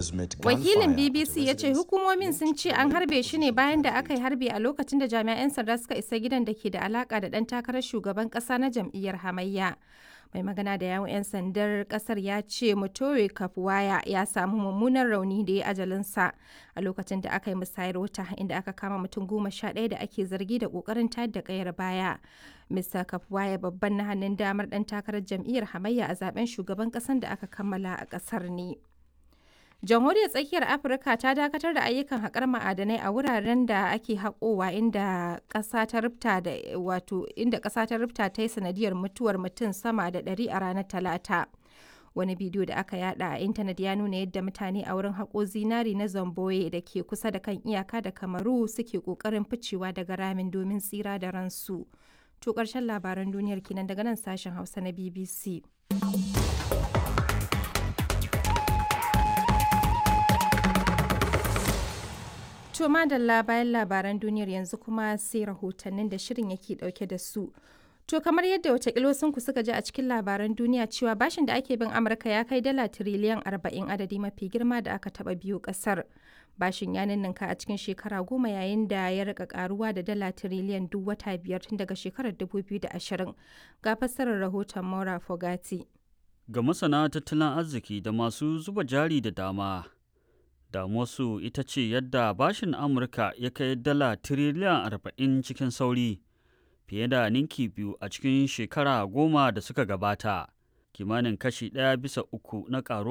Wakilin BBC ya ce hukumomin sun ce an harbe shi ne bayan da aka yi harbi a lokacin da jami'an sanda suka isa gidan da ke da alaka da ɗan takarar shugaban ƙasa na jam'iyyar hamayya. Mai magana da yawon 'yan sandar ƙasar ya ce Mutore Kafuwaya ya samu mummunan rauni da ya ajalinsa a lokacin da aka yi musayar wuta inda aka kama mutum goma sha ɗaya da ake zargi da ƙoƙarin tayar da ƙayar baya. Mr. Kafuwaya babban na hannun damar ɗan takarar jam'iyyar hamayya a zaben shugaban ƙasar da aka kammala a ƙasar ne. jamhuriyar tsakiyar afirka ta dakatar da ayyukan haƙar ma'adanai a wuraren da ake haƙowa inda ƙasa ta rufta da wato inda ƙasa ta rufta ta yi sanadiyar mutuwar mutum sama da ɗari a ranar talata wani bidiyo da aka yada a intanet ya nuna yadda mutane a wurin haƙo zinari na zamboye da ke kusa da kan iyaka da kamaru suke ƙoƙarin ficewa daga ramin domin tsira da ransu to ƙarshen labaran duniyar kenan daga nan sashen hausa na bbc To madalla bayan labaran duniyar yanzu kuma sai rahotannin da shirin yake dauke da su. To kamar yadda watakila ku suka ji a cikin labaran duniya cewa bashin da ake bin Amurka ya kai dala tiriliyan arba'in adadi mafi girma da aka taba biyu kasar. Bashin ya ninninka a cikin shekara goma yayin da ya rika karuwa da dala tiriliyan duk wata biyar tun daga shekarar 2020. Ga fassarar rahoton Maura Fogati. Ga masana tattalin arziki da masu zuba jari da dama, damuwarsu ita ce yadda bashin amurka ya kai dala tiriliyan arba'in cikin sauri fiye da ninki biyu a cikin shekara goma da suka gabata kimanin kashi ɗaya bisa uku na ƙaruwa